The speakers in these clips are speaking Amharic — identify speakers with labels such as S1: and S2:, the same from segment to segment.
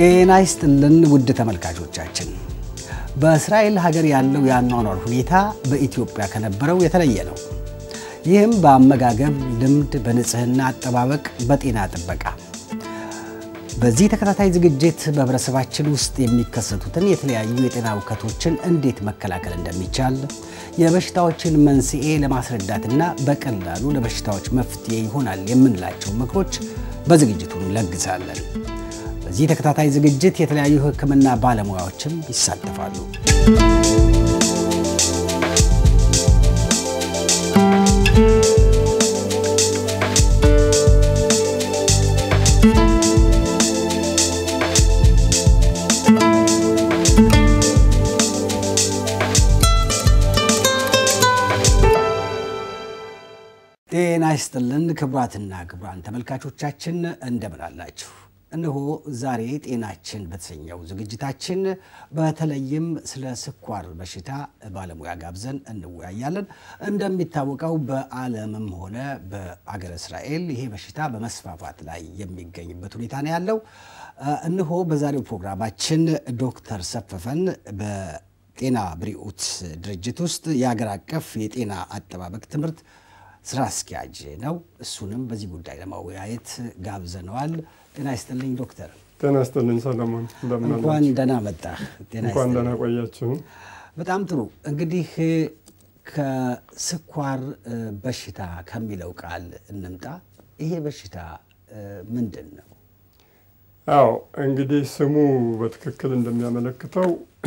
S1: ጤና ይስጥልን ውድ ተመልካቾቻችን፣ በእስራኤል ሀገር ያለው የአኗኗር ሁኔታ በኢትዮጵያ ከነበረው የተለየ ነው። ይህም በአመጋገብ ልምድ፣ በንጽህና አጠባበቅ፣ በጤና ጥበቃ። በዚህ ተከታታይ ዝግጅት በህብረተሰባችን ውስጥ የሚከሰቱትን የተለያዩ የጤና እውከቶችን እንዴት መከላከል እንደሚቻል የበሽታዎችን መንስኤ ለማስረዳትና በቀላሉ ለበሽታዎች መፍትሄ ይሆናል የምንላቸው ምክሮች በዝግጅቱ እንለግሳለን። በዚህ ተከታታይ ዝግጅት የተለያዩ ሕክምና ባለሙያዎችም ይሳተፋሉ። ጤና ይስጥልን ክቡራትና ክቡራን ተመልካቾቻችን እንደምን አላችሁ? እነሆ ዛሬ ጤናችን በተሰኘው ዝግጅታችን በተለይም ስለ ስኳር በሽታ ባለሙያ ጋብዘን እንወያያለን። እንደሚታወቀው በዓለምም ሆነ በአገረ እስራኤል ይሄ በሽታ በመስፋፋት ላይ የሚገኝበት ሁኔታ ነው ያለው። እነሆ በዛሬው ፕሮግራማችን ዶክተር ሰፈፈን በጤና ብሪኡት ድርጅት ውስጥ የአገር አቀፍ የጤና አጠባበቅ ትምህርት ስራ አስኪያጅ ነው። እሱንም በዚህ ጉዳይ ለማወያየት ጋብዘነዋል። ጤና ይስጥልኝ ዶክተር።
S2: ጤና ይስጥልኝ ሰለሞን፣ እንደምን
S1: እንኳን
S2: አላችሁ?
S1: ደህና መጣ። ጤና
S2: እንኳን
S1: ይስጥልኝ።
S2: ደህና ቆያችሁ።
S1: በጣም ጥሩ። እንግዲህ ከስኳር በሽታ ከሚለው ቃል እንምጣ። ይሄ በሽታ ምንድን ነው?
S2: አዎ እንግዲህ ስሙ በትክክል እንደሚያመለክተው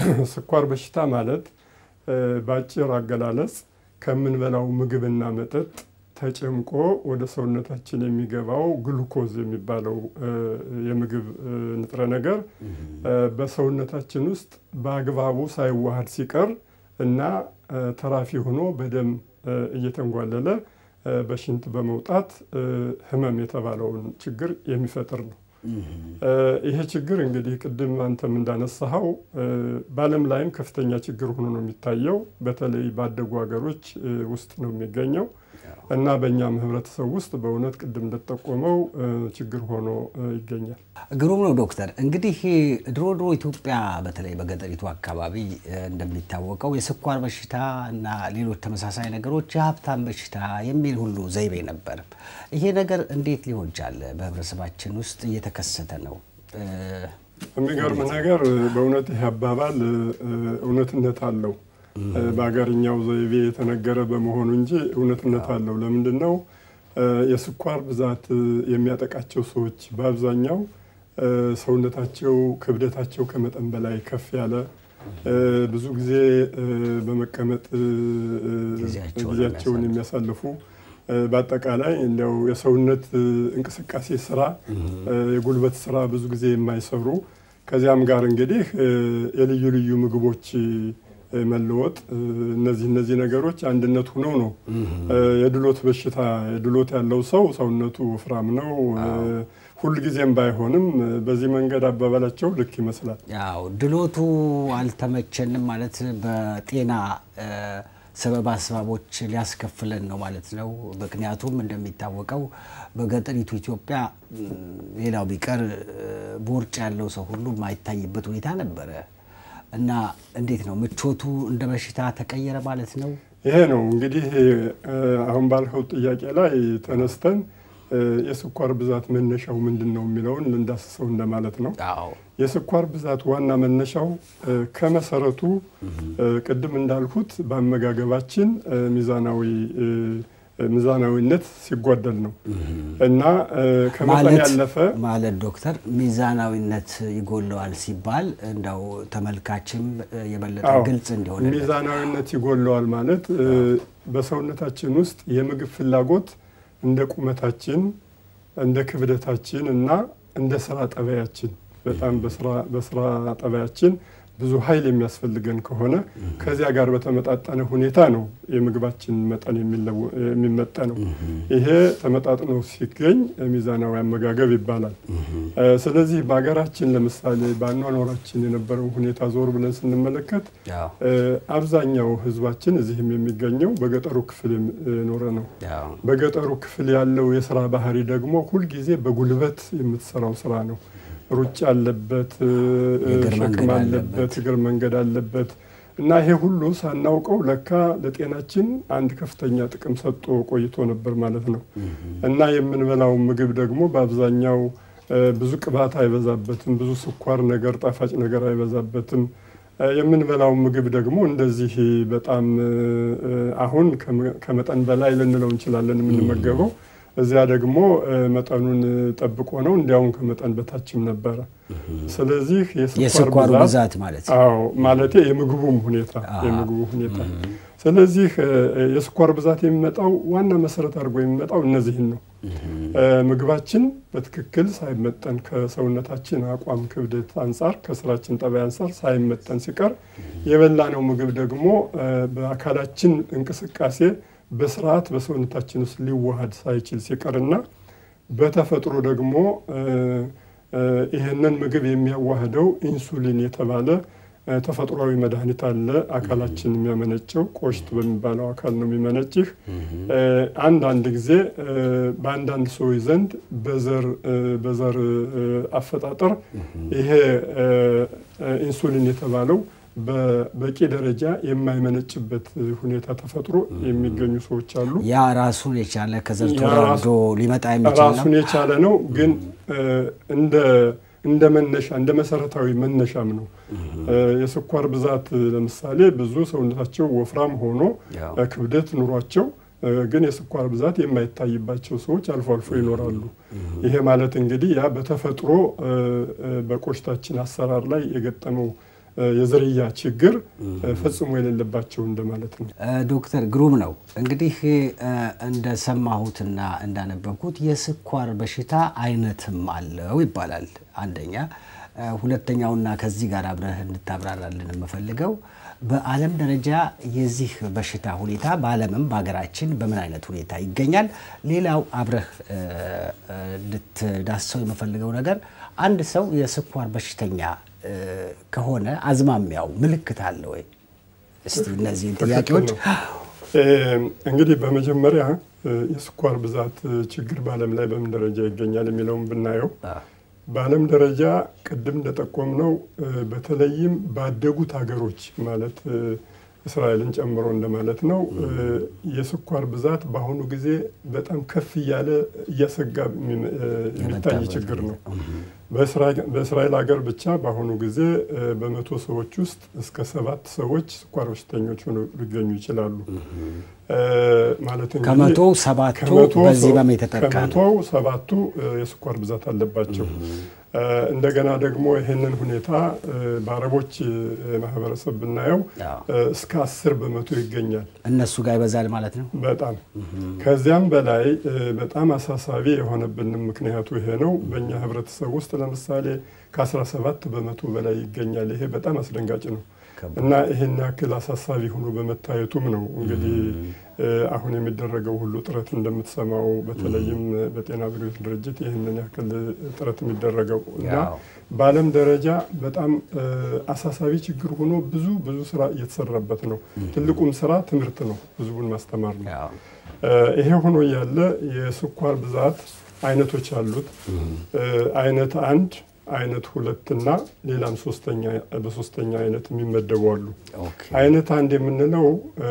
S2: ስኳር በሽታ ማለት እ፣ በአጭር አገላለጽ ከምንበላው ምግብና መጠጥ ተጨምቆ ወደ ሰውነታችን የሚገባው ግሉኮዝ የሚባለው እ፣ የምግብ እ፣ ንጥረ ነገር እ፣ በሰውነታችን ውስጥ በአግባቡ ሳይዋሃድ ሲቀር እና እ፣ ተራፊ ሆኖ በደም እ፣ እየተንጓለለ እ፣ በሽንት በመውጣት እ፣ ህመም የተባለውን ችግር የሚፈጥር ነው። እ፣ ይሄ ችግር እንግዲህ ቅድም አንተም እንዳነሳኸው እ፣ በዓለም ላይም ከፍተኛ ችግር ሆኖ ነው የሚታየው። በተለይ ባደጉ ሀገሮች እ፣ ውስጥ ነው የሚገኘው እና በእኛም ህብረተሰብ ውስጥ በእውነት ቅድም እንደተጠቆመው እ፣ ችግር ሆኖ እ፣ ይገኛል።
S1: ግሩም ነው ዶክተር። እንግዲህ ድሮ ድሮ ኢትዮጵያ በተለይ በገጠሪቱ አካባቢ እ፣ እንደሚታወቀው የስኳር በሽታ እና ሌሎች ተመሳሳይ ነገሮች የሀብታም በሽታ የሚል ሁሉ ዘይቤ ነበር። ይሄ ነገር እንዴት ሊሆን ቻለ? በህብረተሰባችን ውስጥ እየተከሰተ ነው። እ፣
S2: የሚገርም ነገር በእውነት ይህ አባባል እ፣ እውነትነት አለው። እ፣ በሀገርኛው ዘይቤ የተነገረ በመሆኑ እንጂ እውነትነት አለው። ለምንድን ነው እ፣ የስኳር ብዛት እ፣ የሚያጠቃቸው ሰዎች በአብዛኛው እ፣ ሰውነታቸው ክብደታቸው ከመጠን በላይ ከፍ ያለ እ፣ ብዙ ጊዜ እ፣ በመቀመጥ እ፣ እ፣
S1: ጊዜያቸውን
S2: ጊዜያቸውን የሚያሳልፉ እ፣ በአጠቃላይ እንዲያው የሰውነት እ፣ እንቅስቃሴ ስራ እ፣ የጉልበት ስራ ብዙ ጊዜ የማይሰሩ ከዚያም ጋር እንግዲህ እ፣ የልዩ ልዩ ምግቦች እ፣ መለወጥ እ፣ እነዚህ እነዚህ ነገሮች አንድነት ሆነው ነው እ፣ የድሎት በሽታ የድሎት ያለው ሰው ሰውነቱ ወፍራም ነው እ፣ ሁልጊዜም ባይሆንም እ፣ በዚህ መንገድ አባባላቸው ልክ ይመስላል።
S1: ያው ድሎቱ አልተመቸንም ማለት በጤና እ፣ ሰበብ አስባቦች ሊያስከፍለን ነው ማለት ነው። ምክንያቱም እንደሚታወቀው በገጠሪቱ ኢትዮጵያ ም፣ ሌላው ቢቀር እ፣ ቦርጭ ያለው ሰው ሁሉ የማይታይበት ሁኔታ ነበረ እና እንዴት ነው ምቾቱ እንደ በሽታ ተቀየረ ማለት ነው?
S2: ይሄ ነው እንግዲህ እ፣ አሁን ባልከው ጥያቄ ላይ ተነስተን እ፣ የስኳር ብዛት መነሻው ምንድን ነው የሚለውን ልንዳስሰው እንደማለት ነው።
S1: አዎ
S2: የስኳር ብዛት ዋና መነሻው እ፣ ከመሰረቱ እ፣ ቅድም እንዳልኩት በአመጋገባችን እ፣ ሚዛናዊ እ፣ ሚዛናዊነት ሲጓደል ነው እና እ፣ ከመጠን
S1: ማለት
S2: ያለፈ
S1: ማለት ዶክተር ሚዛናዊነት ይጎለዋል ሲባል እንዳው ተመልካችም እ፣ የበለጠ
S2: አዎ፣
S1: ግልጽ እንዲሆን
S2: ሚዛናዊነት ይጎለዋል ማለት እ፣ በሰውነታችን ውስጥ የምግብ ፍላጎት እንደ ቁመታችን እንደ ክብደታችን እና እንደ ስራ ጠባያችን በጣም በስራ በስራ ጠባያችን ብዙ ኃይል የሚያስፈልገን ከሆነ ከዚያ ጋር በተመጣጠነ ሁኔታ ነው የምግባችን መጠን የሚለው- የሚመጠነው። ይሄ ተመጣጥኖ ሲገኝ ሚዛናዊ አመጋገብ ይባላል። እ፣ ስለዚህ በሀገራችን ለምሳሌ በአኗኗራችን የነበረው ሁኔታ ዞር ብለን ስንመለከት
S1: ያው
S2: እ፣ አብዛኛው ሕዝባችን እዚህም የሚገኘው በገጠሩ ክፍል የም- የኖረ ነው።
S1: ያው
S2: በገጠሩ ክፍል ያለው የስራ ባህሪ ደግሞ ሁልጊዜ በጉልበት የምትሰራው ስራ ነው። ሩጫ አለበት፣
S1: የእግር
S2: ሸክም
S1: መንገድ
S2: አለበት፣
S1: አለበት።
S2: እግር መንገድ አለበት እና ይሄ ሁሉ ሳናውቀው ለካ ለጤናችን አንድ ከፍተኛ ጥቅም ሰጥቶ ቆይቶ ነበር ማለት ነው። እና የምንበላው ምግብ ደግሞ በአብዛኛው እ፣ ብዙ ቅባት አይበዛበትም፣ ብዙ ስኳር ነገር፣ ጣፋጭ ነገር አይበዛበትም። እ፣ የምንበላው ምግብ ደግሞ እንደዚህ በጣም እ፣ እ፣ አሁን ከመ- ከመጠን በላይ ልንለው እንችላለን የምንመገበው እዚያ ደግሞ እ፣ መጠኑን ጠብቆ ነው፣ እንዲያውም ከመጠን በታችም ነበረ። ስለዚህ የስኳር
S1: የስኳሩ
S2: ብዛት
S1: ብዛት ማለት ነው።
S2: አዎ ማለቴ የምግቡም ሁኔታ
S1: አሃ።
S2: የምግቡ ሁኔታ። ስለዚህ እ፣ የስኳር ብዛት የሚመጣው ዋና መሰረት አድርጎ የሚመጣው እነዚህን ነው። እ፣ ምግባችን በትክክል ሳይመጠን ከሰውነታችን አቋም ክብደት አንጻር ከስራችን ጠባይ አንጻር ሳይመጠን ሲቀር የበላነው ምግብ ደግሞ እ፣ በአካላችን እንቅስቃሴ በስርዓት በሰውነታችን ውስጥ ሊዋሃድ ሳይችል ሲቀርና በተፈጥሮ ደግሞ እ፣ እ፣ ይህንን ምግብ የሚያዋህደው ኢንሱሊን የተባለ እ፣ ተፈጥሯዊ መድኃኒት አለ። አካላችን የሚያመነጨው ቆሽት በሚባለው አካል ነው የሚመነጭህ። እ፣ አንዳንድ ጊዜ እ፣ በአንዳንድ ሰዎች ዘንድ በዘር እ፣ በዘር እ፣ አፈጣጠር ይሄ እ፣ እ፣ ኢንሱሊን የተባለው በበቂ ደረጃ የማይመነጭበት ሁኔታ ተፈጥሮ የሚገኙ ሰዎች አሉ።
S1: ያ ራሱን የቻለ ከዘር
S2: ያ
S1: ተወራርዶ
S2: ራሱ-
S1: ሊመጣ የሚችል ነው።
S2: ራሱን የቻለ ነው። ግን እ፣ እንደ እንደ መነሻ እንደ መሰረታዊ መነሻም ነው። እ፣ የስኳር ብዛት እ፣ ለምሳሌ ብዙ ሰውነታቸው ወፍራም ሆኖ
S1: ያው
S2: እ፣ ክብደት ኑሯቸው እ፣ ግን የስኳር ብዛት የማይታይባቸው ሰዎች አልፎ አልፎ ይኖራሉ። ይሄ ማለት እንግዲህ ያ በተፈጥሮ እ፣ እ፣ በቆሽታችን አሰራር ላይ የገጠመው እ፣ የዝርያ ችግር እ፣ ፈጽሞ የሌለባቸው እንደማለት ነው።
S1: እ፣ ዶክተር ግሩም ነው እንግዲህ እ፣ እንደሰማሁትና እንዳነበብኩት የስኳር በሽታ አይነትም አለው ይባላል። አንደኛ እ፣ ሁለተኛውና ከዚህ ጋር አብረህ እንድታብራራልን የምፈልገው በዓለም ደረጃ የዚህ በሽታ ሁኔታ በዓለምም በሀገራችን በምን አይነት ሁኔታ ይገኛል? ሌላው አብረህ እ፣ እ፣ እንድትዳሰው የምፈልገው ነገር አንድ ሰው የስኳር በሽተኛ እ፣ ከሆነ አዝማሚያው ምልክት አለ ወይ? እስቲ እነዚህን ጥያቄዎች
S2: ትክክል ነው። እ፣ እንግዲህ በመጀመሪያ እ፣ የስኳር ብዛት እ፣ ችግር በዓለም ላይ በምን ደረጃ ይገኛል የሚለውን ብናየው በዓለም ደረጃ ቅድም እንደጠቆምነው እ፣ በተለይም ባደጉት ሀገሮች ማለት እ፣ እስራኤልን ጨምሮ እንደማለት ነው እ፣ የስኳር ብዛት በአሁኑ ጊዜ በጣም ከፍ እያለ እያሰጋ የሚ- እ፣ የሚታይ
S1: የመጣበት
S2: ችግር ነው።
S1: ሁኔታ።
S2: በእስራኤል በእስራኤል ሀገር ብቻ በአሁኑ ጊዜ እ፣ በመቶ ሰዎች ውስጥ እስከ ሰባት ሰዎች ስኳር በሽተኞች ሆነው ሊገኙ ይችላሉ። እ፣ ማለት እንግዲህ
S1: ከመቶ ሰባቱ
S2: ከመቶ
S1: በዚህ
S2: ሰው-
S1: ህመም የተጠቃ ነው።
S2: ከመቶው ሰባቱ እ፣ የስኳር ብዛት አለባቸው። እ፣ እንደገና ደግሞ ይህንን ሁኔታ እ፣ በአረቦች እ፣ ማህበረሰብ ብናየው
S1: አዎ።
S2: እ፣ እስከ አስር በመቶ ይገኛል።
S1: እነሱ ጋር ይበዛል ማለት ነው።
S2: በጣም ከዚያም በላይ እ፣ በጣም አሳሳቢ የሆነብንም ምክንያቱ ይሄ ነው። በእኛ ህብረተሰብ ውስጥ ለምሳሌ ከ17 በመቶ በላይ ይገኛል። ይሄ በጣም አስደንጋጭ ነው
S1: ከባድ።
S2: እና ይህን ያክል አሳሳቢ ሆኖ በመታየቱም ነው እንግዲህ እ፣ አሁን የሚደረገው ሁሉ ጥረት እንደምትሰማው በተለይም በጤና አገልግሎት ድርጅት ይህንን ያክል ጥረት የሚደረገው እና
S1: ያው
S2: በዓለም ደረጃ በጣም እ፣ አሳሳቢ ችግር ሆኖ ብዙ ብዙ ስራ እየተሰራበት ነው። ትልቁም ስራ ትምህርት ነው፣ ህዝቡን ማስተማር ነው።
S1: ያው
S2: እ፣ ይሄ ሆኖ ያለ የስኳር ብዛት አይነቶች አሉት። እ፣ አይነት አንድ፣ አይነት ሁለት እና ሌላም ሶስተኛ በሶስተኛ አይነት የሚመደቡ አሉ።
S1: ኦኬ
S2: አይነት አንድ የምንለው እ፣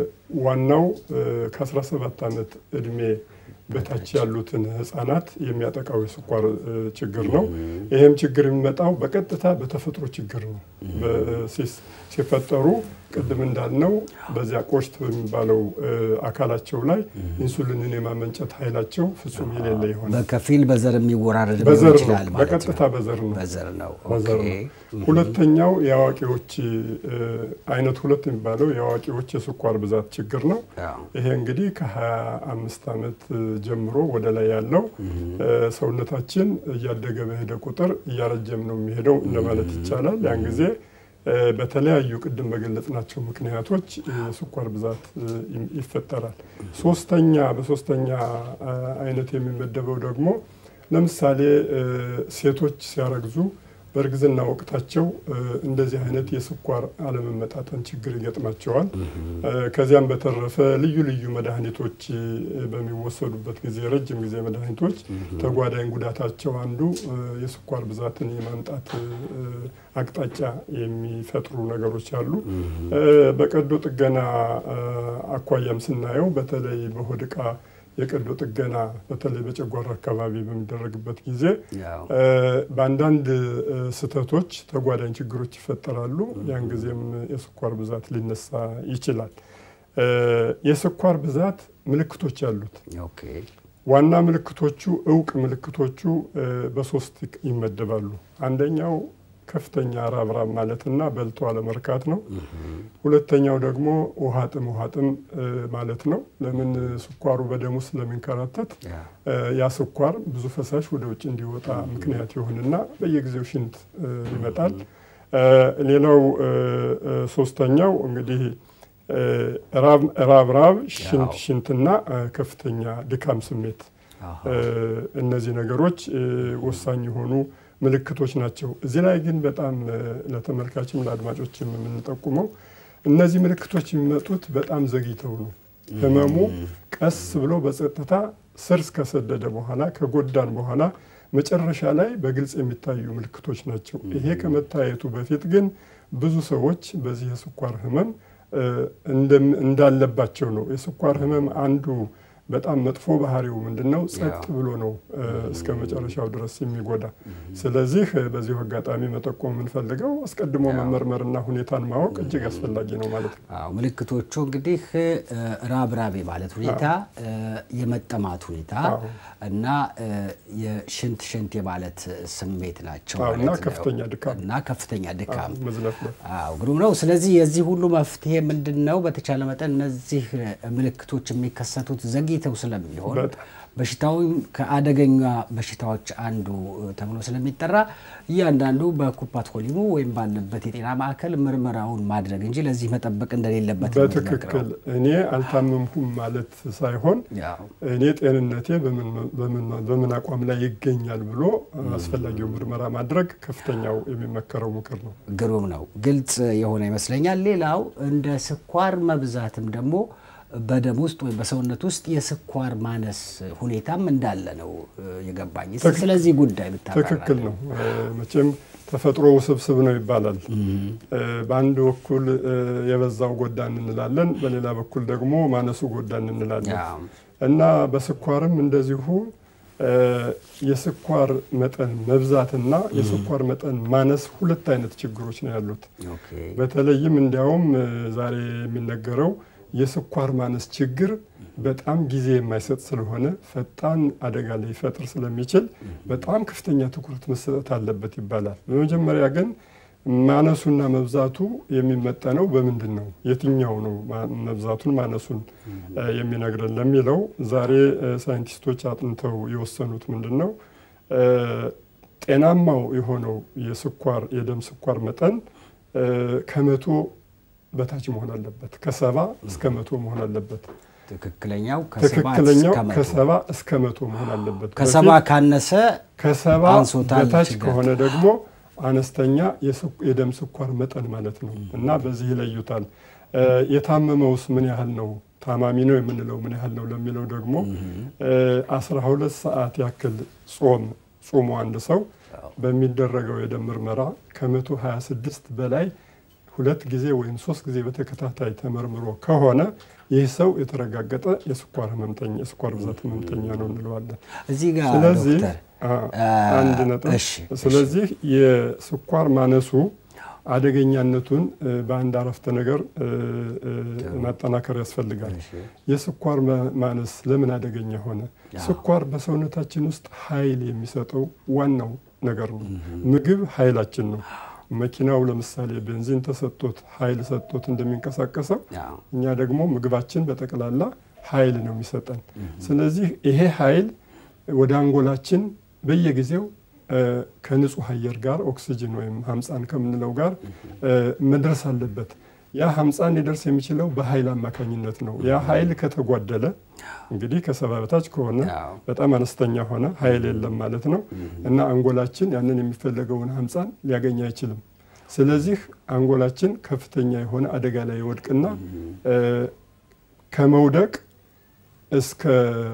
S2: ዋናው እ፣ ከ17 ዓመት እድሜ በታች ያሉትን ህጻናት የሚያጠቃው የስኳር እ፣ ችግር ነው። ይህም ችግር የሚመጣው በቀጥታ በተፈጥሮ ችግር ነው። በ- ሲስ- ሲፈጠሩ ቅድም እንዳልነው በዚያ ቆሽት በሚባለው እ፣ አካላቸው ላይ ኢንሱሊንን የማመንጨት ኃይላቸው ፍጹም የሌለ ይሆናል።
S1: በከፊል በዘር የሚወራረድ ሊሆን
S2: በዘር ነው፣
S1: ይችላል ማለት
S2: በቀጥታ
S1: ነው።
S2: በዘር ነው።
S1: በዘር ነው።
S2: በዘር
S1: ኦኬ
S2: ነው። ሁለተኛው የአዋቂዎች እ፣ አይነት ሁለት የሚባለው የአዋቂዎች የስኳር ብዛት ችግር ነው።
S1: ያው
S2: ይሄ እንግዲህ ከ25 ዓመት ጀምሮ ወደ ላይ ያለው እ፣ ሰውነታችን እያደገ በሄደ ቁጥር እያረጀም ነው የሚሄደው እንደማለት ይቻላል። ያን ጊዜ እ፣ በተለያዩ ቅድም በገለጽናቸው ምክንያቶች የስኳር ብዛት እ፣ ይ- ይፈጠራል። ሶስተኛ በሶስተኛ አ፣ አይነት የሚመደበው ደግሞ ለምሳሌ እ፣ ሴቶች ሲያረግዙ በእርግዝና ወቅታቸው እንደዚህ አይነት የስኳር አለመመጣጠን ችግር ይገጥማቸዋል። ከዚያም በተረፈ ልዩ ልዩ መድኃኒቶች በሚወሰዱበት ጊዜ ረጅም ጊዜ መድኃኒቶች ተጓዳኝ ጉዳታቸው አንዱ የስኳር ብዛትን የማምጣት አቅጣጫ የሚፈጥሩ ነገሮች አሉ። በቀዶ ጥገና አኳያም ስናየው በተለይ በሆድ ዕቃ የቀዶ ጥገና በተለይ በጨጓራ አካባቢ በሚደረግበት ጊዜ በአንዳንድ ስህተቶች ተጓዳኝ ችግሮች ይፈጠራሉ። ያን ጊዜም የስኳር ብዛት ሊነሳ ይችላል። የስኳር ብዛት ምልክቶች አሉት። ዋና ምልክቶቹ እውቅ ምልክቶቹ በሶስት ይመደባሉ። አንደኛው ከፍተኛ ራብራብ ማለትና በልቶ አለመርካት ነው። ሁለተኛው ደግሞ ውሃ ጥም ውሃ ጥም ማለት ነው። ለምን ስኳሩ በደም ውስጥ ስለሚንከራተት ያ ስኳር ብዙ ፈሳሽ ወደ ውጭ እንዲወጣ ምክንያት ይሆንና በየጊዜው ሽንት ይመጣል። ሌላው ሶስተኛው እንግዲህ ራብ ራብ፣ ሽንት ሽንትና ከፍተኛ ድካም ስሜት እነዚህ ነገሮች ወሳኝ የሆኑ ምልክቶች ናቸው። እዚህ ላይ ግን በጣም ለተመልካችም ለአድማጮችም የምንጠቁመው እነዚህ ምልክቶች የሚመጡት በጣም ዘግይተው ነው። ህመሙ ቀስ ብሎ በጸጥታ ስር እስከሰደደ በኋላ ከጎዳን በኋላ መጨረሻ ላይ በግልጽ የሚታዩ ምልክቶች ናቸው። ይሄ ከመታየቱ በፊት ግን ብዙ ሰዎች በዚህ የስኳር ህመም እንዳለባቸው ነው። የስኳር ህመም አንዱ በጣም መጥፎ ባህሪው ምንድን ነው? ጸጥ ብሎ ነው እስከ መጨረሻው ድረስ የሚጎዳ። ስለዚህ በዚሁ አጋጣሚ መጠቆም የምንፈልገው አስቀድሞ መመርመርና ሁኔታን ማወቅ እጅግ አስፈላጊ ነው ማለት ነው።
S1: አዎ ምልክቶቹ እንግዲህ ራብራብ ማለት ሁኔታ፣ የመጠማት ሁኔታ እና የሽንት ሽንት የማለት ስሜት ናቸው
S2: እና ከፍተኛ ድካም
S1: እና ከፍተኛ ድካም
S2: መዝለፍለፍ።
S1: አዎ ግሩም ነው። ስለዚህ የዚህ ሁሉ መፍትሄ ምንድን ነው? በተቻለ መጠን እነዚህ ምልክቶች የሚከሰቱት ዘግይተው ስለሚሆን በሽታውም ከአደገኛ በሽታዎች አንዱ ተብሎ ስለሚጠራ እያንዳንዱ በኩፓትኮሊሙ ወይም ባለበት የጤና ማዕከል ምርመራውን ማድረግ እንጂ ለዚህ መጠበቅ እንደሌለበት ነው
S2: በትክክል እኔ አልታመምኩም ማለት ሳይሆን
S1: ያው
S2: እኔ ጤንነቴ በምን አቋም ላይ ይገኛል ብሎ አስፈላጊው ምርመራ ማድረግ ከፍተኛው የሚመከረው ምክር ነው።
S1: ግሩም ነው። ግልጽ የሆነ ይመስለኛል። ሌላው እንደ ስኳር መብዛትም ደግሞ በደም ውስጥ ወይም በሰውነት ውስጥ የስኳር ማነስ ሁኔታም እንዳለ ነው የገባኝ። እስኪ ስለዚህ ጉዳይ ብታብራራ።
S2: ትክክል ነው። መቼም ተፈጥሮ ውስብስብ ነው ይባላል። በአንድ በኩል የበዛው ጎዳን እንላለን፣ በሌላ በኩል ደግሞ ማነሱ ጎዳን እንላለን
S1: ያው
S2: እና በስኳርም እንደዚሁ የስኳር መጠን መብዛትና የስኳር መጠን ማነስ ሁለት አይነት ችግሮች ነው ያሉት።
S1: ኦኬ
S2: በተለይም እንዲያውም ዛሬ የሚነገረው የስኳር ማነስ ችግር በጣም ጊዜ የማይሰጥ ስለሆነ ፈጣን አደጋ ሊፈጥር ስለሚችል በጣም ከፍተኛ ትኩረት መሰጠት አለበት ይባላል። በመጀመሪያ ግን ማነሱና መብዛቱ የሚመጠነው በምንድን ነው? የትኛው ነው መብዛቱን ማነሱን የሚነግረን ለሚለው ዛሬ ሳይንቲስቶች አጥንተው የወሰኑት ምንድን ነው? ጤናማው የሆነው የስኳር የደም ስኳር መጠን ከመቶ በታች መሆን አለበት። ከሰባ እስከ መቶ መሆን አለበት።
S1: ትክክለኛው ከሰባ
S2: ትክክለኛው
S1: እስከ መቶ።
S2: ከሰባ እስከ መቶ መሆን አለበት።
S1: ከሰባ
S2: በፊት
S1: ካነሰ
S2: ከሰባ
S1: አንሶታል
S2: በታች
S1: ችግር።
S2: ከሆነ ደግሞ አነስተኛ የስኳ- የደም ስኳር መጠን ማለት ነው እና በዚህ ይለዩታል። የታመመውስ ምን ያህል ነው? ታማሚ ነው የምንለው ምን ያህል ነው ለሚለው ደግሞ አስራ ሁለት ሰዓት ያክል ጾም ጾሞ አንድ ሰው በሚደረገው የደም ምርመራ ከመቶ 26 በላይ ሁለት ጊዜ ወይም ሶስት ጊዜ በተከታታይ ተመርምሮ ከሆነ ይህ ሰው የተረጋገጠ የስኳር ህመምተኛ የስኳር ብዛት ህመምተኛ ነው እንለዋለን።
S1: እዚህ ጋር
S2: ስለዚህ
S1: ዶክተር
S2: አ- አንድ ነጥብ።
S1: እሺ፣ እሺ።
S2: ስለዚህ የስኳር ማነሱ አደገኛነቱን እ፣ በአንድ አረፍተ ነገር እ፣ እ፣ ማጠናከር ያስፈልጋል። የስኳር ማ- ማነስ ለምን አደገኛ ሆነ? ስኳር በሰውነታችን ውስጥ ኃይል የሚሰጠው ዋናው ነገር ነው። ምግብ ኃይላችን ነው። መኪናው ለምሳሌ ቤንዚን ተሰጥቶት ኃይል ሰጥቶት እንደሚንቀሳቀሰው
S1: ያው
S2: እኛ ደግሞ ምግባችን በጠቅላላ ኃይል ነው የሚሰጠን። ስለዚህ ይሄ ኃይል ወደ አንጎላችን በየጊዜው እ፣ ከንጹህ አየር ጋር ኦክሲጅን ወይም ሀምፃን ከምንለው ጋር እ፣ መድረስ አለበት። ያ ሐምፃን ሊደርስ የሚችለው በኃይል አማካኝነት ነው። ያ ኃይል ከተጓደለ እንግዲህ ከሰባ በታች ከሆነ
S1: አዎ።
S2: በጣም አነስተኛ ሆነ ኃይል የለም ማለት ነው እና አንጎላችን ያንን የሚፈለገውን ሐምፃን ሊያገኝ አይችልም። ስለዚህ አንጎላችን ከፍተኛ የሆነ አደጋ ላይ ይወድቅና እ፣ ከመውደቅ እስከ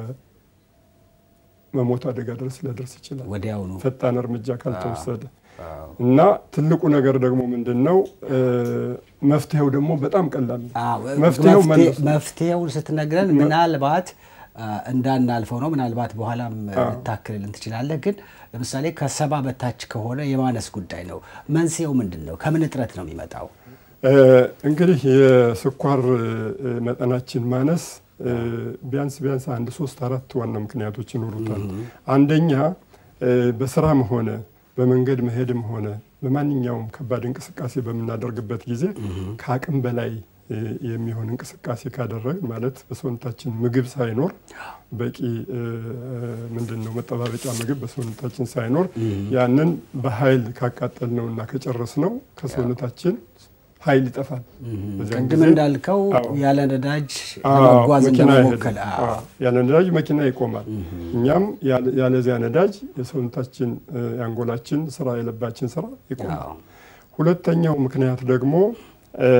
S2: መሞት አደጋ ድረስ ሊያደርስ ይችላል
S1: ወዲያውኑ
S2: ፈጣን እርምጃ ካልተወሰደ
S1: አዎ።
S2: እና ትልቁ ነገር ደግሞ ምንድን ነው? እ፣ መፍትሄው ደግሞ በጣም ቀላል ነው።
S1: አዎ፣
S2: መፍትሄው
S1: መፍትሄ-
S2: መለስ ነው።
S1: መፍትሄውን ስትነግረን ምናልባት አ፣ እንዳናልፈው ነው። ምናልባት በኋላም ልታክልልን ትችላለህ። ግን ለምሳሌ ከሰባ በታች ከሆነ የማነስ ጉዳይ ነው። መንስኤው ምንድን ነው? ከምን እጥረት ነው የሚመጣው?
S2: እ፣ እንግዲህ የስኳር እ፣ መጠናችን ማነስ እ፣ ቢያንስ ቢያንስ አንድ ሶስት አራት ዋና ምክንያቶች ይኖሩታል። አንደኛ እ፣ በስራም ሆነ በመንገድ መሄድም ሆነ በማንኛውም ከባድ እንቅስቃሴ በምናደርግበት ጊዜ ከአቅም በላይ እ፣ የሚሆን እንቅስቃሴ ካደረግን ማለት በሰውነታችን ምግብ ሳይኖር በቂ እ፣ ምንድን ነው መጠባበቂያ ምግብ በሰውነታችን ሳይኖር ያንን በኃይል ካቃጠል ነው እና ከጨረስ ነው ከሰውነታችን ኃይል ይጠፋል። በዚያን
S1: ቅድም
S2: ጊዜ
S1: እንዳልከው
S2: አዎ።
S1: ያለ ነዳጅ
S2: አዎ፣
S1: ለመጓዝ
S2: መኪና
S1: እንደመሞከል
S2: አይሄድም። አዎ፣ ያለ ነዳጅ መኪና ይቆማል። እኛም ያለ- ያለዚያ ነዳጅ የሰውነታችን እ፣ የአንጎላችን ስራ የልባችን ስራ ይቆማል።
S1: አዎ።
S2: ሁለተኛው ምክንያት ደግሞ እ፣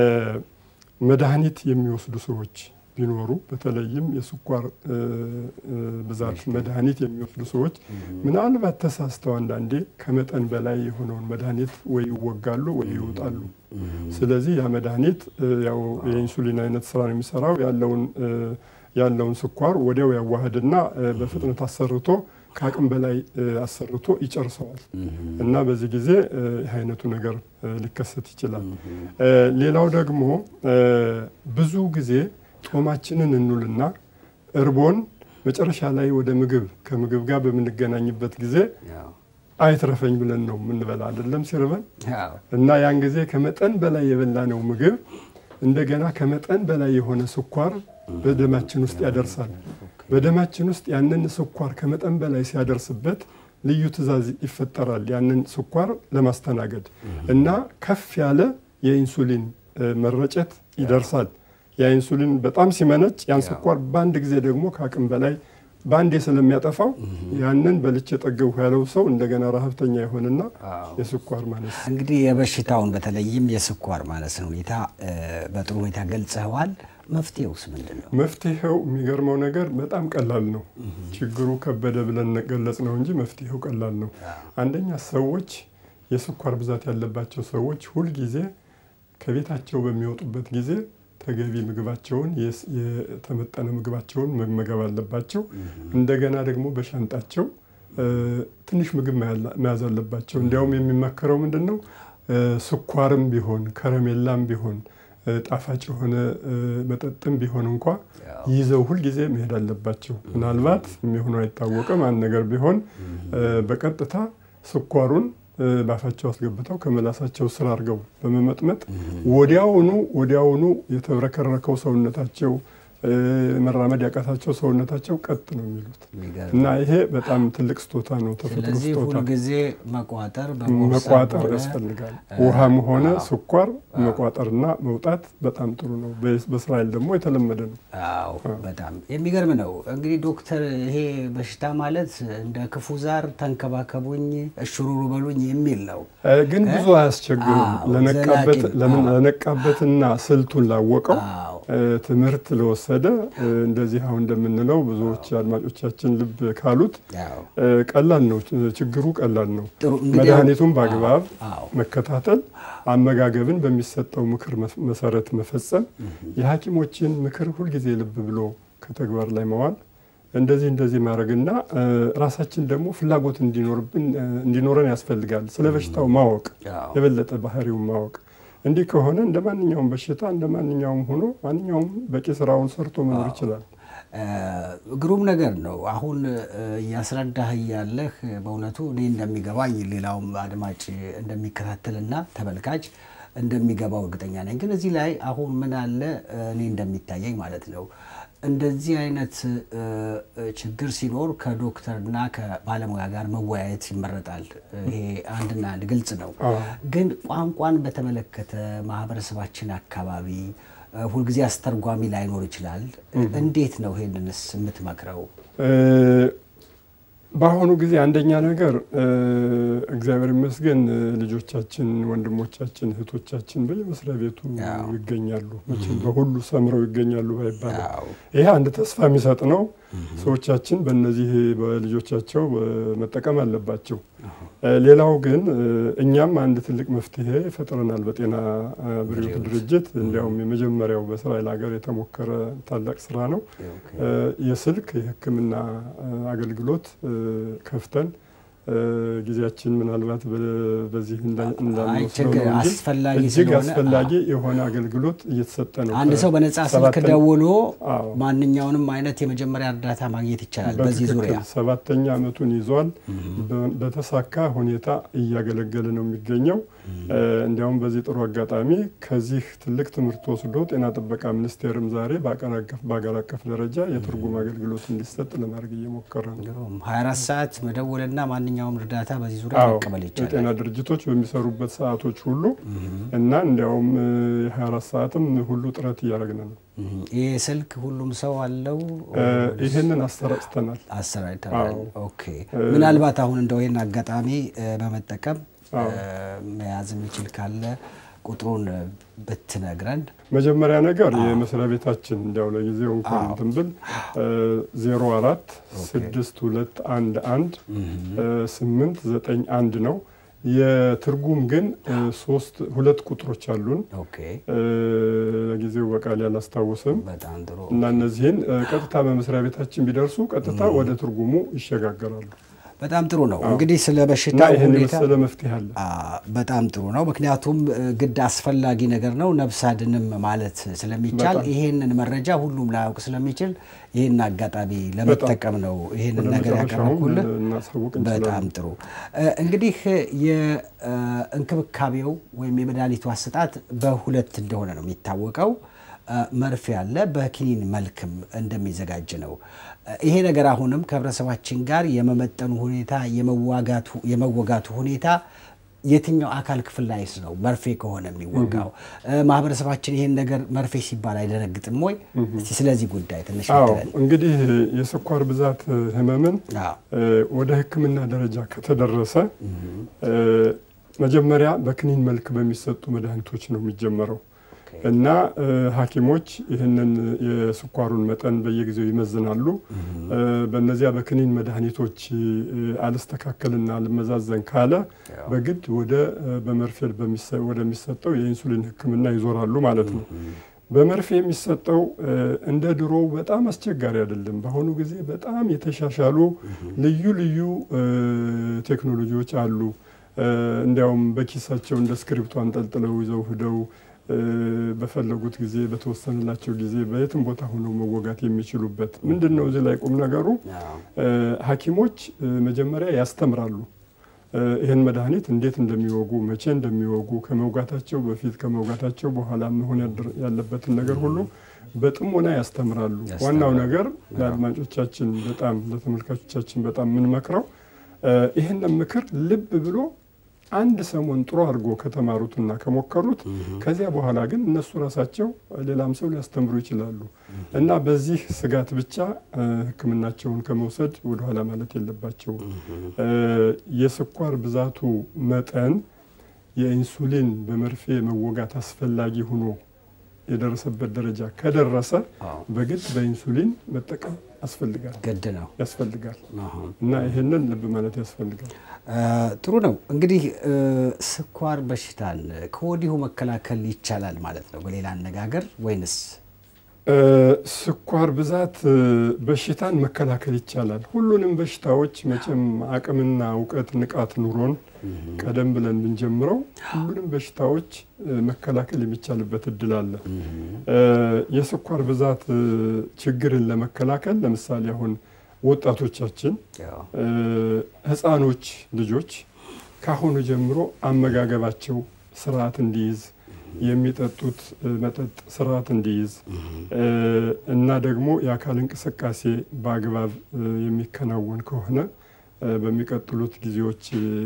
S2: መድኃኒት የሚወስዱ ሰዎች ቢኖሩ በተለይም የስኳር እ፣ እ፣ ብዛት መድኃኒት የሚወስዱ ሰዎች ምናልባት ተሳስተው አንዳንዴ ከመጠን በላይ የሆነውን መድኃኒት ወይ ይወጋሉ ወይ ይውጣሉ። ስለዚህ ያ መድኃኒት እ፣ ያው የኢንሱሊን አይነት ስራ ነው የሚሰራው ያለውን እ፣ ያለውን ስኳር ወዲያው ያዋህድና እ፣ በፍጥነት አሰርቶ ከአቅም በላይ እ፣ አሰርቶ ይጨርሰዋል እና በዚህ ጊዜ እ፣ ይህ አይነቱ ነገር እ፣ ሊከሰት ይችላል። እ፣ ሌላው ደግሞ እ፣ ብዙ ጊዜ ጾማችንን እንውልና እርቦን መጨረሻ ላይ ወደ ምግብ ከምግብ ጋር በምንገናኝበት ጊዜ
S1: አዎ።
S2: አይትረፈኝ ብለን ነው የምንበላ አይደለም ሲርበን
S1: አዎ።
S2: እና ያን ጊዜ ከመጠን በላይ የበላነው ምግብ እንደገና ከመጠን በላይ የሆነ ስኳር በደማችን ውስጥ ያደርሳል። በደማችን ውስጥ ያንን ስኳር ከመጠን በላይ ሲያደርስበት ልዩ ትዕዛዝ ይፈጠራል ያንን ስኳር ለማስተናገድ እና ከፍ ያለ የኢንሱሊን እ፣ መረጨት ይደርሳል። ያ ኢንሱሊን በጣም ሲመነጭ ያን ስኳር በአንድ ጊዜ ደግሞ ከአቅም በላይ በአንዴ ስለሚያጠፋው ያንን በልቼ ጠገብኩ ያለው ሰው እንደገና ረሀብተኛ የሆነና
S1: አዎ።
S2: የስኳር ማነስ
S1: እንግዲህ የበሽታውን በተለይም የስኳር ማነስን ሁኔታ እ፣ በጥሩ ሁኔታ ገልጸዋል። መፍትሄውስ ምንድን ነው?
S2: መፍትሄው የሚገርመው ነገር በጣም ቀላል ነው። ችግሩ ከበደ ብለን ገለጽ ነው እንጂ መፍትሄው ቀላል ነው። አንደኛ ሰዎች የስኳር ብዛት ያለባቸው ሰዎች ሁልጊዜ ከቤታቸው በሚወጡበት ጊዜ ተገቢ ምግባቸውን የስ- የተመጠነ ምግባቸውን መመገብ አለባቸው። እንደገና ደግሞ በሻንጣቸው እ፣ ትንሽ ምግብ መያላ- መያዝ አለባቸው። እንዲያውም የሚመከረው ምንድን ነው እ፣ ስኳርም ቢሆን ከረሜላም ቢሆን እ፣ ጣፋጭ የሆነ እ፣ መጠጥም ቢሆን እንኳ ይዘው ሁልጊዜ መሄድ አለባቸው። ምናልባት የሚሆነው አይታወቅም። አንድ ነገር ቢሆን እ፣ በቀጥታ ስኳሩን እ፣ ባፋቸው አስገብተው ከመላሳቸው ስር አድርገው በመመጥመጥ ወዲያውኑ ወዲያውኑ የተብረከረከው ሰውነታቸው እ፣ መራመድ ያቃታቸው ሰውነታቸው ቀጥ ነው የሚሉት
S1: የሚገርም
S2: እና ይሄ በጣም ትልቅ ስጦታ ነው። ተፈጥሮ
S1: ስለዚህ
S2: ስጦታ
S1: ሁልጊዜ መቋጠር በቦርሳ
S2: መቋጠር
S1: ሆነ
S2: ያስፈልጋል። ውሃም ሆነ
S1: አዎ።
S2: ስኳር መቋጠርና መውጣት በጣም ጥሩ ነው። በ- በእስራኤል ደግሞ የተለመደ ነው።
S1: አዎ በጣም የሚገርም ነው። እንግዲህ ዶክተር ይሄ በሽታ ማለት እንደ ክፉ ዛር ተንከባከቡኝ፣ እሽሩሩ በሉኝ የሚል ነው።
S2: እ፣ ግን ብዙ አያስቸግርም።
S1: አዎ፣
S2: ለነቃበት
S1: ዘላቂ-
S2: ለምን-
S1: አዎ።
S2: ለነቃበትና ስልቱን ላወቀው
S1: አዎ
S2: እ፣ ትምህርት ለወሰደ እ፣ እንደዚህ አሁን እንደምንለው ብዙዎች አድማጮቻችን ልብ ካሉት
S1: አዎ
S2: እ፣ ቀላል ነው። ችግሩ ቀላል ነው።
S1: ጥሩ እንግዲህ
S2: መድኃኒቱን በአግባብ
S1: አዎ
S2: መከታተል፣ አመጋገብን በሚሰጠው ምክር መፍ- መሰረት መፈጸም፣ የሐኪሞችን ምክር ሁልጊዜ ልብ ብሎ ከተግባር ላይ መዋል እንደዚህ እንደዚህ ማድረግና እ፣ ራሳችን ደግሞ ፍላጎት እንዲኖርብን እ፣ እንዲኖረን ያስፈልጋል። ስለ በሽታው ማወቅ
S1: አዎ
S2: የበለጠ ባህሪውን ማወቅ። እንዲህ ከሆነ እንደ ማንኛውም በሽታ እንደ ማንኛውም ሆኖ ማንኛውም በቂ ስራውን ሰርቶ መኖር ይችላል።
S1: እ፣ ግሩም ነገር ነው። አሁን እ፣ እያስረዳህ እያለህ በእውነቱ እኔ እንደሚገባኝ ሌላውም አድማጭ እንደሚከታተልና ተመልካች እንደሚገባው እርግጠኛ ነኝ። ግን እዚህ ላይ አሁን ምን አለ እኔ እንደሚታየኝ ማለት ነው እንደዚህ አይነት ችግር ሲኖር ከዶክተርና ከባለሙያ ጋር መወያየት ይመረጣል። ይሄ አንድና አንድ ግልጽ ነው። ግን ቋንቋን በተመለከተ ማህበረሰባችን አካባቢ ሁልጊዜ አስተርጓሚ ላይኖር ይችላል። እንዴት ነው ይሄንንስ የምትመክረው?
S2: በአሁኑ ጊዜ አንደኛ ነገር እግዚአብሔር ይመስገን ልጆቻችን፣ ወንድሞቻችን፣ እህቶቻችን በየመስሪያ ቤቱ ይገኛሉ። መቼም በሁሉ ሰምረው ይገኛሉ ባይባልም ይሄ አንድ ተስፋ የሚሰጥ ነው። ሰዎቻችን በእነዚህ በልጆቻቸው መጠቀም አለባቸው። ሌላው ግን እኛም አንድ ትልቅ መፍትሄ ፈጥረናል በጤና ብሪዎት ድርጅት። እንዲያውም የመጀመሪያው በእስራኤል ሀገር የተሞከረ ታላቅ ስራ ነው። የስልክ የሕክምና አገልግሎት ከፍተን ጊዜያችን ምናልባት በዚህ እንዳንወስደው ነው እንጂ እጅግ አስፈላጊ የሆነ አገልግሎት እየተሰጠ ነው።
S1: አንድ ሰው በነጻ ስልክ ደውሎ ማንኛውንም አይነት የመጀመሪያ እርዳታ ማግኘት ይቻላል። በዚህ ዙሪያ
S2: ሰባተኛ ዓመቱን ይዟል። በተሳካ ሁኔታ እያገለገለ ነው የሚገኘው። እንዲያውም በዚህ ጥሩ አጋጣሚ ከዚህ ትልቅ ትምህርት ወስዶ ጤና ጥበቃ ሚኒስቴርም ዛሬ በአገር አቀፍ ደረጃ የትርጉም አገልግሎት እንዲሰጥ ለማድረግ እየሞከረ ነው።
S1: 24 ሰዓት መደወልና ማንኛውም እርዳታ በዚህ ዙሪያ መቀበል ይቻላል።
S2: የጤና ድርጅቶች በሚሰሩበት ሰዓቶች ሁሉ እና እንዲያውም የ24 ሰዓትም ሁሉ ጥረት እያደረግን ነው።
S1: ይህ ስልክ ሁሉም ሰው አለው።
S2: ይህንን አሰራጭተናል
S1: አሰራጭተናል። ኦኬ። ምናልባት አሁን እንደው ይህን አጋጣሚ በመጠቀም መያዝ የሚችል ካለ ቁጥሩን ብትነግረን።
S2: መጀመሪያ ነገር የመስሪያ ቤታችን እንዲያው ለጊዜው እንኳን እንትን ብል ዜሮ አራት ስድስት ሁለት አንድ አንድ ስምንት ዘጠኝ አንድ ነው። የትርጉም ግን ሶስት ሁለት ቁጥሮች አሉን። ለጊዜው በቃል ያላስታውስም እና እነዚህን ቀጥታ በመስሪያ ቤታችን ቢደርሱ ቀጥታ ወደ ትርጉሙ ይሸጋገራሉ።
S1: በጣም ጥሩ ነው። እንግዲህ ስለ በሽታ ሁኔታ
S2: መፍትሄ አለ።
S1: በጣም ጥሩ ነው። ምክንያቱም ግድ አስፈላጊ ነገር ነው። ነፍስ አድንም ማለት ስለሚቻል ይሄንን መረጃ ሁሉም ላያውቅ ስለሚችል ይህን አጋጣሚ ለመጠቀም ነው ይህንን ነገር ያቀረብኩልህ። በጣም ጥሩ እንግዲህ የእንክብካቤው ወይም የመድኃኒቱ አሰጣጥ በሁለት እንደሆነ ነው የሚታወቀው። መርፌ ያለ በኪኒን መልክም እንደሚዘጋጅ ነው። ይሄ ነገር አሁንም ከህብረተሰባችን ጋር የመመጠኑ ሁኔታ የመወጋቱ ሁኔታ የትኛው አካል ክፍል ላይስ ነው መርፌ ከሆነ የሚወጋው? ማህበረሰባችን ይሄን ነገር መርፌ ሲባል አይደነግጥም ወይ? እስቲ ስለዚህ ጉዳይ ትንሽ
S2: እንግዲህ የስኳር ብዛት ህመምን ወደ ሕክምና ደረጃ ከተደረሰ መጀመሪያ በክኒን መልክ በሚሰጡ መድኃኒቶች ነው የሚጀመረው እና ሐኪሞች ይህንን የስኳሩን መጠን በየጊዜው ይመዝናሉ። በእነዚያ በክኒን መድኃኒቶች አልስተካከልና አልመዛዘን ካለ በግድ ወደ በመርፌ ወደሚሰጠው የኢንሱሊን ሕክምና ይዞራሉ ማለት ነው። በመርፌ የሚሰጠው እንደ ድሮ በጣም አስቸጋሪ አይደለም። በአሁኑ ጊዜ በጣም የተሻሻሉ ልዩ ልዩ ቴክኖሎጂዎች አሉ። እንዲያውም በኪሳቸው እንደ እስክሪብቶ አንጠልጥለው ይዘው ሂደው በፈለጉት ጊዜ በተወሰነላቸው ጊዜ በየትም ቦታ ሆነው መወጋት የሚችሉበት ምንድን ነው? እዚህ ላይ ቁም ነገሩ ሐኪሞች መጀመሪያ ያስተምራሉ። ይህን መድኃኒት እንዴት እንደሚወጉ፣ መቼ እንደሚወጉ፣ ከመውጋታቸው በፊት ከመውጋታቸው በኋላ መሆን ያለበትን ነገር ሁሉ በጥሞና ያስተምራሉ። ዋናው ነገር ለአድማጮቻችን በጣም ለተመልካቾቻችን በጣም የምንመክረው ይህንን ምክር ልብ ብሎ አንድ ሰሞን ጥሩ አድርጎ ከተማሩትና ከሞከሩት ከዚያ በኋላ ግን እነሱ ራሳቸው ሌላም ሰው ሊያስተምሩ ይችላሉ እና በዚህ ስጋት ብቻ ሕክምናቸውን ከመውሰድ ወደኋላ ማለት የለባቸውም። የስኳር ብዛቱ መጠን የኢንሱሊን በመርፌ መወጋት አስፈላጊ ሆኖ የደረሰበት ደረጃ ከደረሰ በግድ በኢንሱሊን መጠቀም ያስፈልጋል
S1: ግድ ነው
S2: ያስፈልጋል እና ይህንን ልብ ማለት ያስፈልጋል።
S1: ጥሩ ነው እንግዲህ ስኳር በሽታን ከወዲሁ መከላከል ይቻላል ማለት ነው በሌላ አነጋገር ወይንስ?
S2: ስኳር ብዛት በሽታን መከላከል ይቻላል። ሁሉንም በሽታዎች መቼም አቅምና እውቀት ንቃት ኑሮን ቀደም ብለን ብንጀምረው ሁሉንም በሽታዎች መከላከል የሚቻልበት እድል አለ። የስኳር ብዛት ችግርን ለመከላከል ለምሳሌ አሁን ወጣቶቻችን፣ ሕፃኖች ልጆች ካሁኑ ጀምሮ አመጋገባቸው ስርዓት እንዲይዝ የሚጠጡት መጠጥ ስርዓት እንዲይዝ እና ደግሞ የአካል እንቅስቃሴ በአግባብ የሚከናወን ከሆነ በሚቀጥሉት ጊዜዎች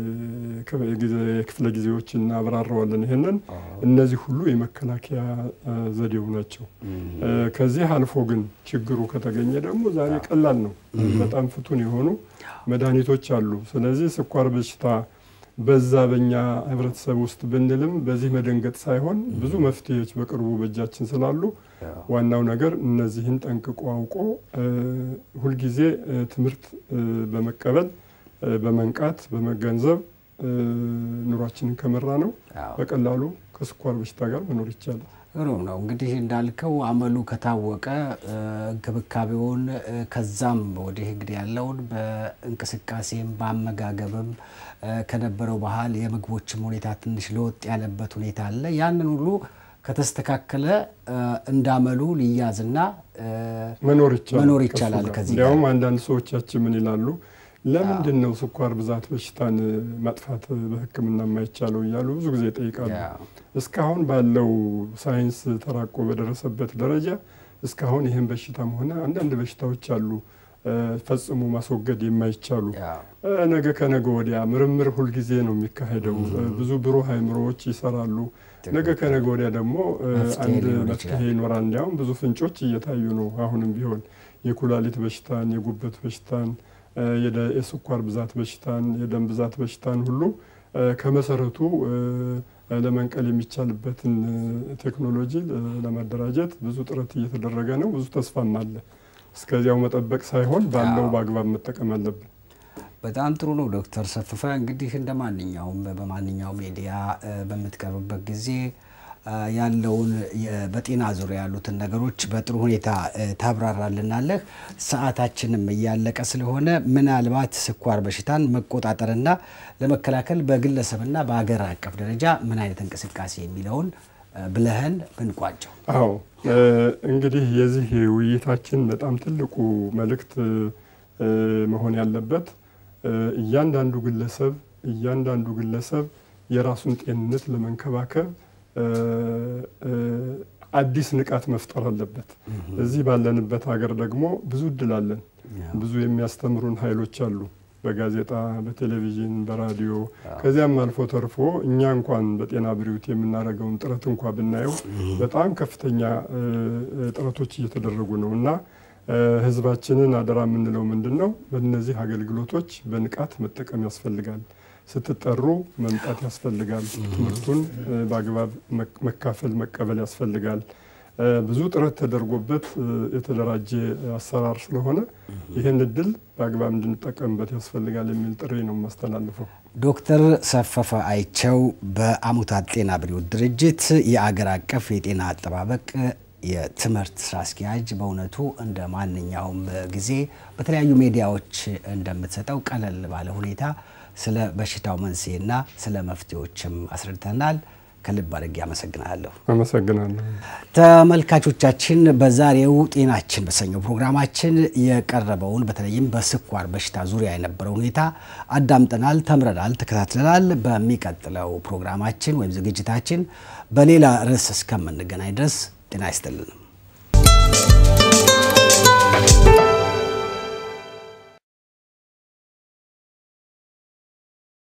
S2: የክፍለ ጊዜዎች እናብራረዋለን። ይህንን እነዚህ ሁሉ የመከላከያ ዘዴው ናቸው። ከዚህ አልፎ ግን ችግሩ ከተገኘ ደግሞ ዛሬ ቀላል ነው። በጣም ፍቱን የሆኑ መድኃኒቶች አሉ። ስለዚህ ስኳር በሽታ በዛ በኛ ህብረተሰብ ውስጥ ብንልም በዚህ መደንገጥ ሳይሆን ብዙ መፍትሄዎች በቅርቡ በእጃችን ስላሉ ዋናው ነገር እነዚህን ጠንቅቆ አውቆ ሁልጊዜ ትምህርት በመቀበል በመንቃት በመገንዘብ ኑሯችንን ከመራ ነው በቀላሉ ከስኳር በሽታ ጋር መኖር ይቻላል።
S1: ግሩም ነው እንግዲህ እንዳልከው አመሉ ከታወቀ እንክብካቤውን ከዛም ወዲህ እንግዲህ ያለውን በእንቅስቃሴም በአመጋገብም ከነበረው ባህል የምግቦችም ሁኔታ ትንሽ ለወጥ ያለበት ሁኔታ አለ። ያንን ሁሉ ከተስተካከለ እንዳመሉ ሊያዝና
S2: መኖር ይቻላል
S1: መኖር ይቻላል። ከዚህ
S2: እንዲያውም አንዳንድ ሰዎቻችን ምን ይላሉ፣ ለምንድን ነው ስኳር ብዛት በሽታን ማጥፋት በሕክምና የማይቻለው እያሉ ብዙ ጊዜ ይጠይቃሉ። እስካሁን ባለው ሳይንስ ተራቆ በደረሰበት ደረጃ እስካሁን ይህን በሽታም ሆነ አንዳንድ በሽታዎች አሉ ፈጽሞ ማስወገድ የማይቻሉ ነገ ከነገ ወዲያ ምርምር ሁልጊዜ ነው የሚካሄደው። ብዙ ብሩህ አእምሮዎች ይሰራሉ። ነገ ከነገ ወዲያ ደግሞ አንድ መፍትሄ ይኖራል። እንዲያውም ብዙ ፍንጮች እየታዩ ነው። አሁንም ቢሆን የኩላሊት በሽታን፣ የጉበት በሽታን፣ የስኳር ብዛት በሽታን፣ የደም ብዛት በሽታን ሁሉ ከመሰረቱ ለመንቀል የሚቻልበትን ቴክኖሎጂ ለማደራጀት ብዙ ጥረት እየተደረገ ነው። ብዙ ተስፋም አለ። እስከዚያው መጠበቅ ሳይሆን ባለው በአግባብ መጠቀም አለብን።
S1: በጣም ጥሩ ነው ዶክተር ሰፍፈ እንግዲህ እንደ ማንኛውም በማንኛውም ሚዲያ በምትቀርብበት ጊዜ ያለውን በጤና ዙሪያ ያሉትን ነገሮች በጥሩ ሁኔታ ታብራራልናለህ። ሰዓታችንም እያለቀ ስለሆነ ምናልባት ስኳር በሽታን መቆጣጠርና ለመከላከል በግለሰብና በሀገር አቀፍ ደረጃ ምን አይነት እንቅስቃሴ የሚለውን ብለህን ብንቋጨው።
S2: አዎ እንግዲህ የዚህ ውይይታችን በጣም ትልቁ መልእክት መሆን ያለበት እያንዳንዱ ግለሰብ እያንዳንዱ ግለሰብ የራሱን ጤንነት ለመንከባከብ አዲስ ንቃት መፍጠር አለበት። እዚህ ባለንበት ሀገር ደግሞ ብዙ እድል አለን። ብዙ የሚያስተምሩን ኃይሎች አሉ። በጋዜጣ፣ በቴሌቪዥን፣ በራዲዮ ከዚያም አልፎ ተርፎ እኛ እንኳን በጤና ብሪውት የምናደርገውን ጥረት እንኳ ብናየው በጣም ከፍተኛ ጥረቶች እየተደረጉ ነው እና ሕዝባችንን አደራ የምንለው ምንድን ነው? በእነዚህ አገልግሎቶች በንቃት መጠቀም ያስፈልጋል። ስትጠሩ መምጣት ያስፈልጋል። ትምህርቱን በአግባብ መካፈል መቀበል ያስፈልጋል። ብዙ ጥረት ተደርጎበት የተደራጀ አሰራር ስለሆነ ይህን እድል በአግባብ እንድንጠቀምበት ያስፈልጋል የሚል ጥሪ ነው የማስተላልፈው።
S1: ዶክተር ሰፈፈ አይቸው በአሙታት ጤና ብሪውት ድርጅት የአገር አቀፍ የጤና አጠባበቅ የትምህርት ስራ አስኪያጅ፣ በእውነቱ እንደ ማንኛውም ጊዜ በተለያዩ ሚዲያዎች እንደምትሰጠው ቀለል ባለ ሁኔታ ስለ በሽታው መንስኤና ስለ መፍትሄዎችም አስረድተናል። ከልብ አድርጌ አመሰግናለሁ።
S2: አመሰግናለሁ።
S1: ተመልካቾቻችን በዛሬው ጤናችን በሰኘው ፕሮግራማችን የቀረበውን በተለይም በስኳር በሽታ ዙሪያ የነበረው ሁኔታ አዳምጠናል፣ ተምረናል፣ ተከታትለናል። በሚቀጥለው ፕሮግራማችን ወይም ዝግጅታችን በሌላ ርዕስ እስከምንገናኝ ድረስ ጤና ይስጥልን።